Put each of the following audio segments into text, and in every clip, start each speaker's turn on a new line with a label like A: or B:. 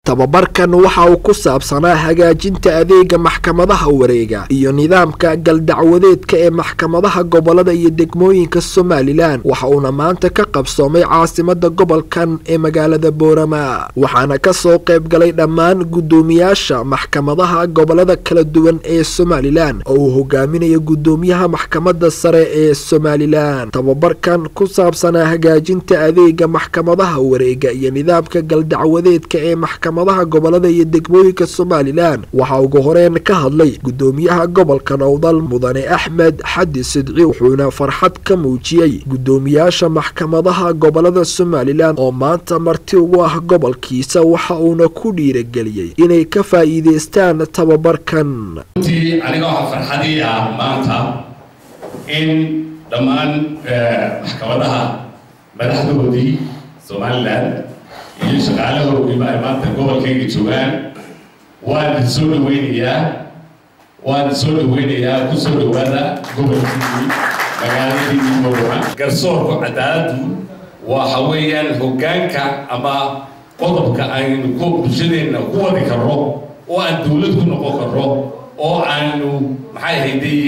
A: tababarkan waxa uu ku saabsanaa hagaajinta adeega maxkamadaha wareega iyo nidaamka galdacwadeedka ee maxkamadaha gobolada iyo degmooyinka somalilan waxa uuna maanta ka qabsoomay caasimada gobolkan ee magaalada boorama waxaana kasoo qayb galay dhammaan guddoomiyaasha maxkamadaha gobolada kala duwan ee somalilan oo uu hogaaminayo guddoomiyaha maxkamada sare ee somalilan tababarkan ku saabsanaa hagaajinta adeega maxkamadaha wareega iyo nidaamka galdacwadeedka ee maxkamadaha gobolada iyo degmooyinka somalilan waxaa ugu horeyn ka hadlay guddoomiyaha gobolka nowdal mudane axmed xadi sidci wuxuuna farxad ka muujiyey guddoomiyaasha maxkamadaha gobolada somalilan oo maanta marti ugu ah gobolkiisa waxa uuna ku dhiirageliyey inay ka faa'iideystaan tababarkan
B: runtii aniga waxaa farxadii ah maanta in dhammaan maxkamadaha madaxdoodii somalilan iyo shaqaalahoogiiba ay maanta gobolkayga joogaan waan soo dhaweynayaa waan soo dhaweynayaa ku soo dhawaada gobolkiisii magaaladiisii boorama garsoorku cadaaladdu waxa weeyaan hoggaanka ama qodobka aynu ku bulshadeenna ku wadi karno oo aan dawlad ku noqon karno oo aanu maxay hayday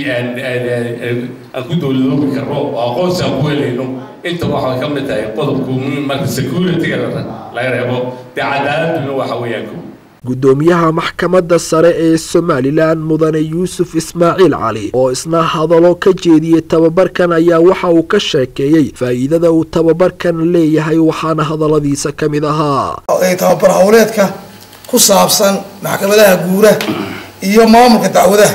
B: aan ku dawladoobi karno oo aqoonsi aan ku helayno inta waxay ka mid tahay qodobku marka security-ga laga reebo dee cadaaladuna waxa weeyaan ko
A: guddoomiyaha maxkamadda sare ee somalilan mudane yuusuf ismaaciil cali oo isna hadallo ka jeediyey tababarkan ayaa waxa uu ka sheekeeyey faa'iidada uu tababarkan leeyahay waxaana hadalladiisa ka mid ahaa
C: tababar howleedka ku saabsan maxkamadaha guura iyo maamulka dacwadaha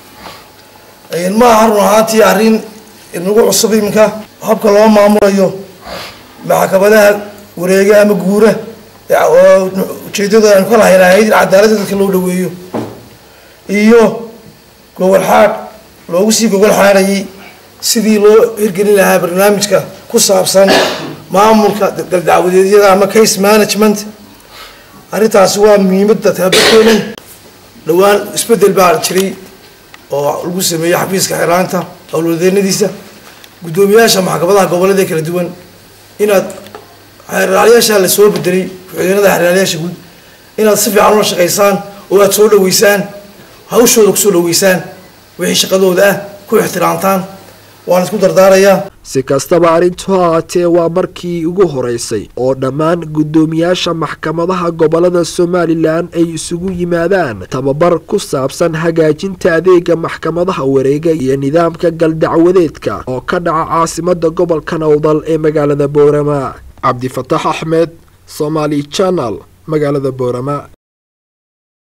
C: ma aha run ahaantii arrin inagu cusub iminka habka loo maamulayo maxkamadaha wareega ama guura oo ujeedada aynu ka lahayn ahayd in cadaaladda dadka loo dhaweeyo iyo gogol xaadh loogu sii gogol xaadhayay sidii loo hirgelin lahaa barnaamijka ku saabsan maamulka daldacwadeedyada ama case management arrintaasi waa muhiimadda tababarkeenan dhowaan isbedel baa jiray oo lagu sameeyey xafiiska xiraanta howlwadeenadiisa guddoomiyaasha maxkamadaha gobolada kala duwan inaad xeeraalyaashaa la soo bedelay ku-xigeenada xeeraalyaasha guud inaad si fiican ula shaqaysaan oo aad soo dhaweysaan hawshooda kusoo dhaweysaan wixii shaqadooda ah ku ixtiraamtaan waan isku dardaarayaa
A: si kastaba arrintu haatee waa markii ugu horeysay oo dhammaan guddoomiyaasha maxkamadaha gobolada somalilan ay isugu yimaadaan tababar ku saabsan hagaajinta adeega maxkamadaha wareega iyo nidaamka galdacwadeedka oo ka dhaca caasimada gobolka nowdal ee magaalada boorama cabdifataax axmed somaali janal magaalada boorama